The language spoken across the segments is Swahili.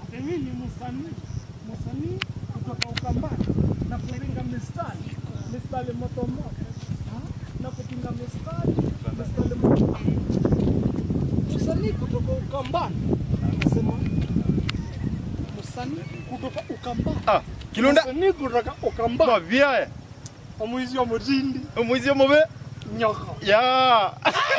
Mimi ni msanii, msanii kutoka Ukambani na kupinga mistari, mistari moto moto, na kupinga mistari, mistari moto moto. Msanii kutoka Ukambani anasema msanii kutoka Ukambani, Ah, Kilunda. msanii kutoka Ukambani, Mavia. omwizi wa mutindi Mwizi mobe. nyoka Ya.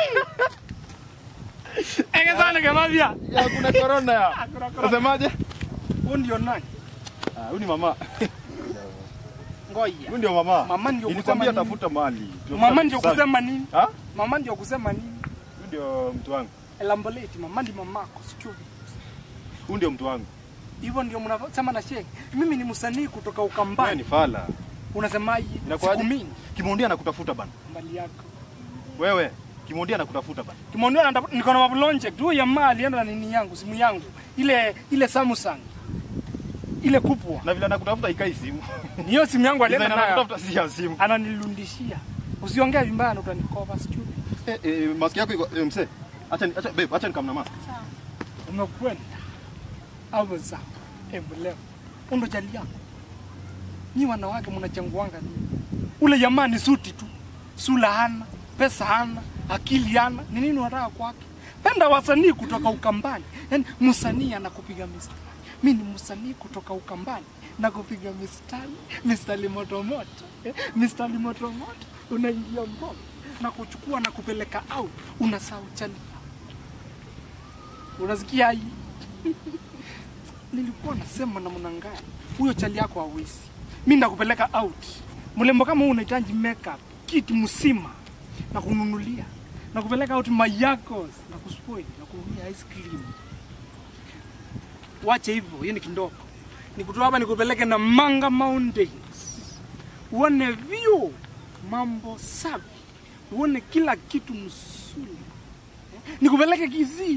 ege sana kemavya Ya kuna corona ya. Kuna corona. Unasemaje? huu ndio nani? Ah, huyu ni mama. Ngoja Huyu ndio mama. Mama ndio Nilikwambia kusema nini? tafuta mali. mama ndio Safi. kusema nini? Ah? Mama ndio kusema nini? Huyu ndio mtu wangu. Elamboleti, mama ndi mamako, sijui. Huyu ndio mtu wangu. Hivyo ndio mnasema na shehe. Mimi ni msanii kutoka Wewe Ukambani. ni fala. Unasemaje? Inakuwaje? Siku mingi Kimondia anakutafuta bana. mbali yako. Wewe, Kimondia anakutafuta bana. Kimwambia nanda- niko na mabulonje tu ya mali alienda na nini yangu, simu yangu. Ile ile Samsung. Ile kubwa. Na vile anakutafuta ikai simu. Ni hiyo simu yangu alienda Design nayo. anakutafuta si ya simu. Ananilundishia. Usiongee vibaya na utanikova sijui. Eh, eh, mask yako iko eh, mse. Acha ni- acha babe, acha nikamna mask. Umekwenda. Au za. Hebu leo. Undo jali yako. Nyi wanawake mnachanguanga nini? Ule jamaa ni suti tu. Sula hana, pesa hana, akili hana. Ni nini unataka kwake? Penda wasanii kutoka Ukambani. Yaani msanii anakupiga mistari. Mimi ni msanii kutoka Ukambani na kupiga mistari, mistari moto moto. Eh, mistari moto moto. Unaingia mbona na kuchukua na kupeleka out. Unasahau chali. Unasikia hii? Nilikuwa nasema namna gani? Huyo chali yako hawezi. Mimi ndakupeleka out. Mlembo kama huu unahitaji makeup, kit msima na kununulia. Na kupeleka out mayakos na kuspoil na kununulia ice cream. Wache hivyo, hiyo ni kidogo. Nikutoa hapa nikupeleke na Manga Mountains. Uone view, mambo safi. Uone kila kitu mzuri. Nikupeleke Kisii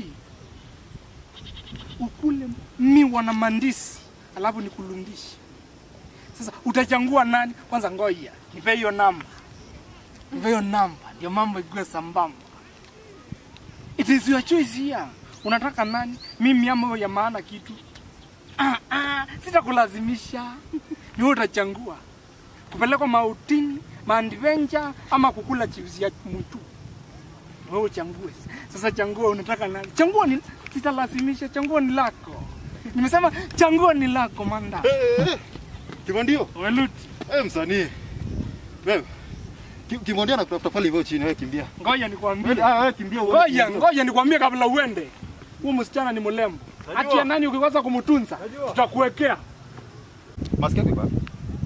ukule miwa na mandisi alafu nikulundishe. Sasa utachangua nani? Kwanza ngoja nipe hiyo namba, nipe hiyo namba, ndio mambo ikuwe sambamba. It is your choice here. Unataka nani? Mimi ama wewe ya maana kitu? Ah, ah, sitakulazimisha. Ni wewe utachangua kupelekwa mautini, maadventure ama kukula chips ya mwitu. Wewe uchangue. Sasa changua unataka nani? Changua ni sitalazimisha, changua ni lako. Nimesema changua ni lako manda. Eh, eh. Kimondio. Weluti. Eh, msanii. Wewe. Ki- Kimondia anakutafuta pale hivyo chini, wewe kimbia. Ngoja nikwambie. Wewe ah, wewe kimbia uone Ngoja, kimbia. ngoja nikwambie kabla uende. Huyu msichana ni mlembo. Najua. Hati ya nani ukikosa kumtunza, Najua. tutakuwekea. Mask yako iko wapi?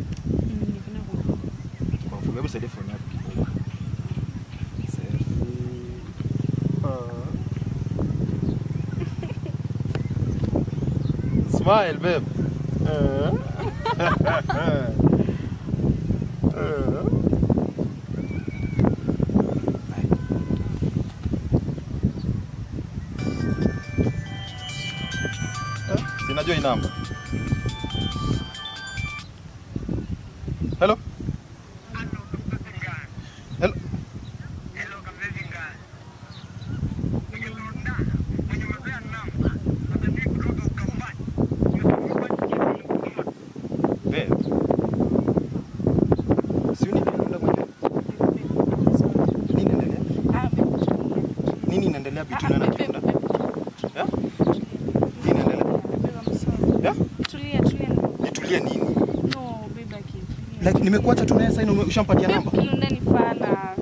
Kwa mfumo, hebu saidia phone yako kidogo. Selfie. Ah. Smile, babe. Eh. Eh. Eh, Sinajua hii namba. Hello? Hello? Babe. Si unikienda mwenyewe. Nini inaendelea? Nini inaendelea between wewe na Kiunda? Eh? Nini inaendelea? Eh? Tulia, tulia. Nitulie nini? No, babe, aki. Like nimekuacha tu naye sasa ushampatia namba. Babe, Kilunda ni fala.